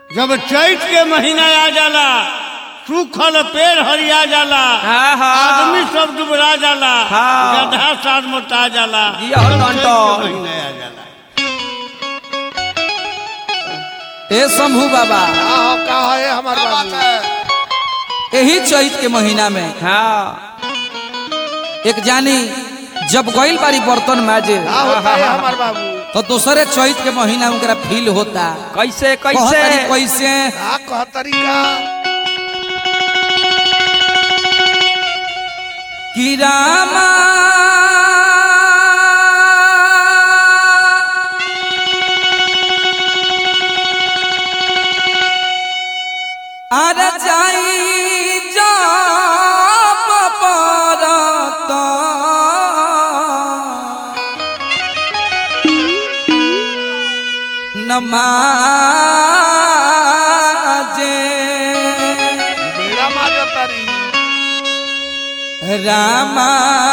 जब चैत के महीना आ जाला सूखल पेड़ हरिया जाला हाँ, हाँ। आदमी सब डुबरा जाला हाँ। गधा साथ मोटा जाला ये हो जब लंटन। चैत के महीना आ जाला ए शंभू बाबा हाँ का है हमार बाबू यही चैत के महीना में हाँ एक जानी जब गइल बारी बर्तन माजे का होता है हमार बाबू तो दूसरे चैत के महीना में ओकरा फील होता कैसे कहत तारी कैसे कैसे का कहतरी का कि रामा अरे जाई जाप परत नमाजे बेड़ा मार तारी रामा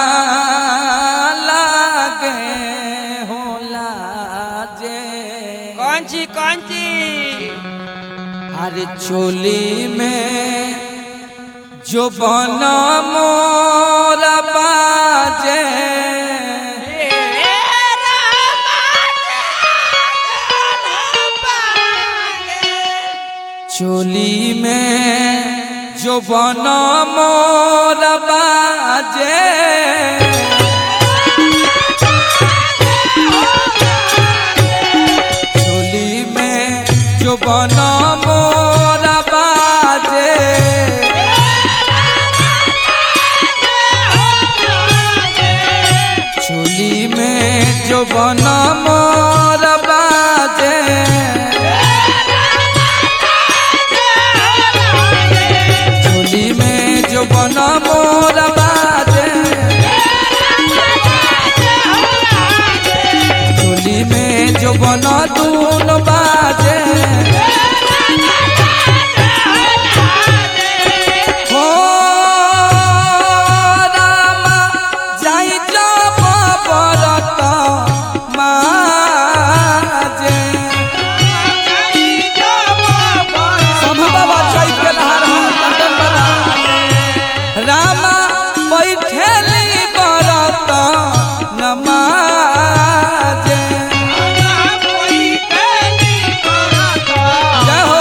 लागे होला जे कौन सी कौन सी अरे चोली में जो बन मोर बाजे चोली में जो बन मोर बाजे चोली में जो बन मोर बाजे चोली में जो बन मोर बाजे चोली में जो बन मोर बाजे चोली में जो बन दून बाजे हो रामा जाई जब बरत माजे शंभू बाबा चैत के नहार हम लंदन बना रामा बैठेली बरत नमाजे जय हो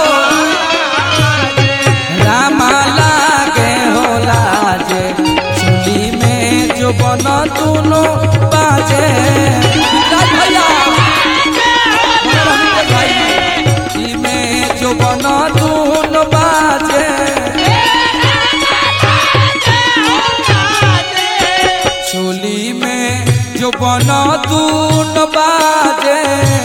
रामा लागे होला जे चुली में जो बन दुनो बाजे राज भैया मनोरंजन भाई चुली में जो बन दुनो बाजे चोली में जो बन दून बाजे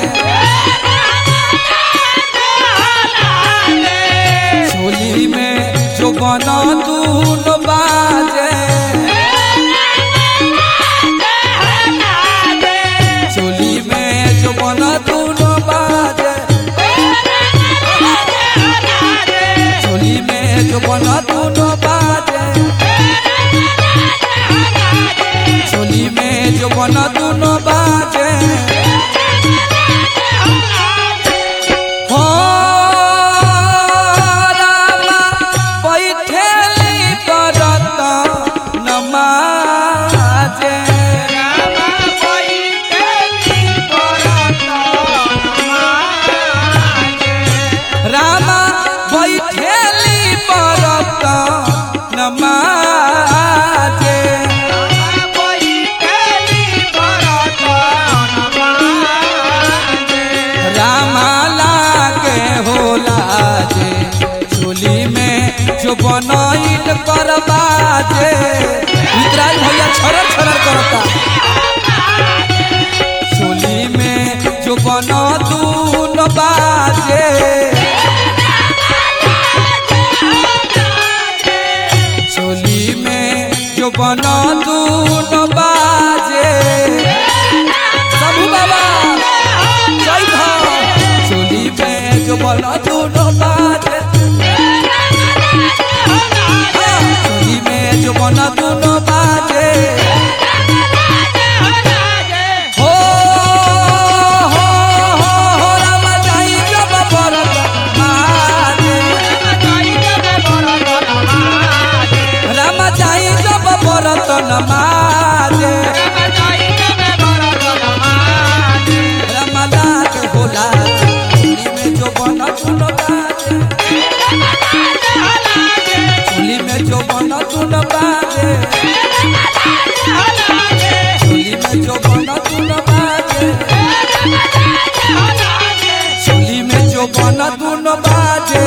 चोली में जो बन दून बाजे चोली में जो बन दून बाजे चोली में जो बन दून बाजे चोली में जो बन दून बाजे हो रामा बैठेली करत नमाजे रामा बैठेली करत नमाजे रामा लागे होला जे चोली में जो बनैल करबाजे रुद्राज भैया छरर छरर करता चोली में जो बन दून बाजे चोली में जो बन दून बाजे शंभू बाबा जय हो चोली में जो बन दून बाजे हाँ, चोली में जो बन दून बाजे हो हो हो हो रामा जाई जब बरत दुनो बाजे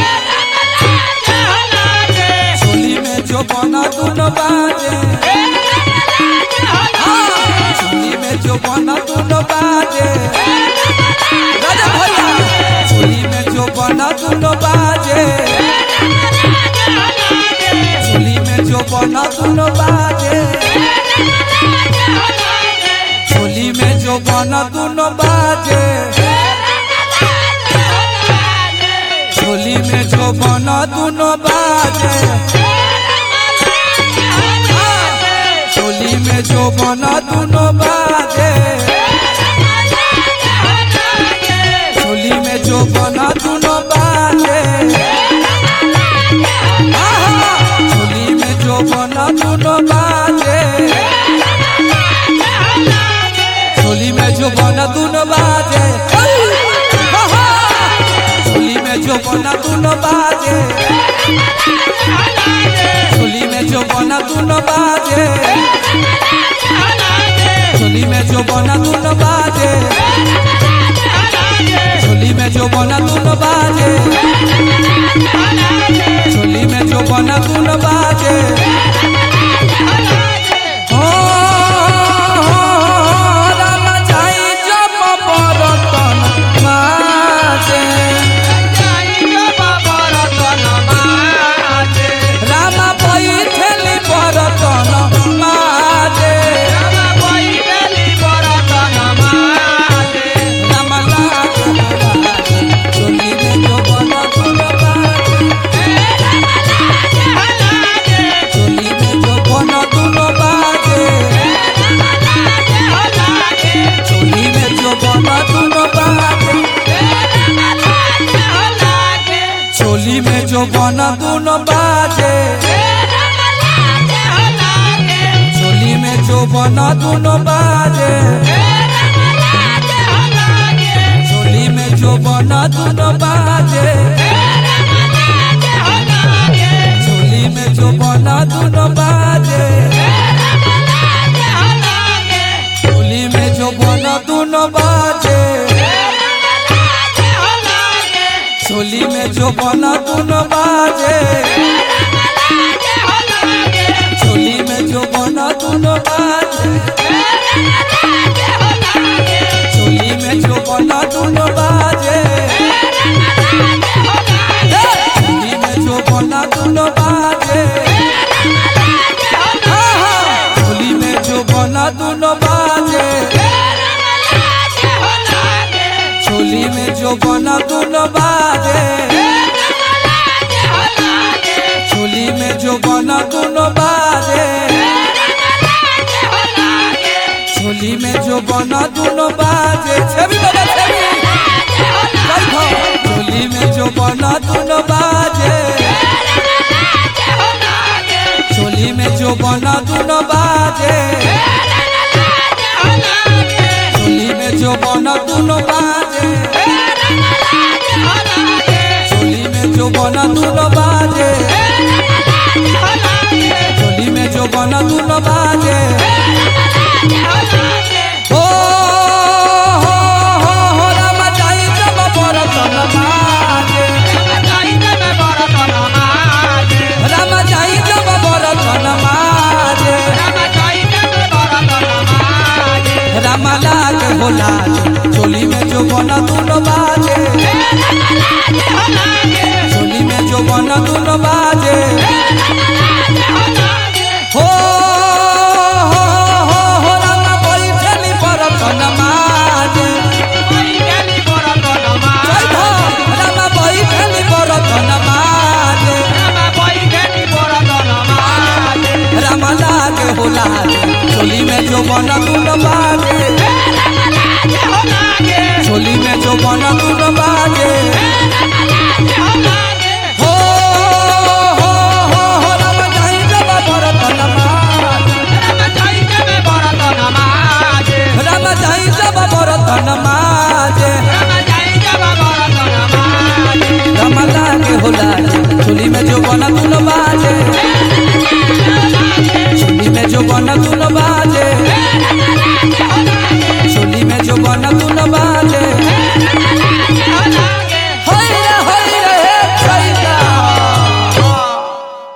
चोली में जो बना दुनो बाजे हाँ, चोली में जो बना दुनो बाजे राजा भैया चोली में जो बना दुनो बाजे चोली में जो बना दुनो बाजे चोली में जो बना दुनो बाजे चोली में जो बना दुनो बाजे चोली में जो बना दुनो बाजे चोली में जो बना दुनो बाजे आहा, चोली में जो बना दुनो बाजे चोली में जो बना दुनो बाजे आहा, चोली में जो बना दुनो बाजे चोली में जो बना दुनो बाजे चोली में जो बना दुनो बाजे चोली में जो बना दुनो बाजे चोली में जो बना दुनो बाजे हो, राम जाई जब बरतन माजे। राम बैठेली बरतन माजे। राम लागे बाजे, चोली में जो बना दुनो बाजे। चोली में जो बना दुनो बाजे चोली में जो बना दुनो बाजे चोली में जो बना दुनो बाजे चोली में जो बना दुनो बाजे चोली में जो बना दुनो बाजे चोली में जो बना दुनो बाजे चोली में जो बना दुनो बाजे चोली में जो बना दुनो बाजे चोली में जो बना दुनो बाजे चोली में जो बना दुनो बाजे चोली में जो बना दुनो बाजे आहा, चोली में जो बना दुनो बाजे चोली में जो बना दुनो बाजे चोली में जो बना दुनो बाजे चोली में जो बना दुनो बाजे छवि बाबा छवि चल भाओ। चोली में जो बना दुनो बाजे चोली में जो बना दुनो बाजे चोली में जो बना दुनो बाजे चोली में जो बना दुनो बाजे चोली में जो बना दुनो बाजे हो हो हो हो राम जाई जब बरतन माजे राम जाई जब बरतन माजे राम लाग होला चोली में जो बना दुनो बाजे चोली में जो बना दुनो बाजे हो हो हो हो राम बैठली बरतन माजे जय हो राम बैठली बरतन माजे राम लाग होला चोली में जो बना दुनो बाजे चोली में जो बना दुनो बाजे हो हो हो हो राम जाई जब बरतन माजे राम जाई जब बरतन माजे राम लागे होला चोली में जो बना दुनो बाजे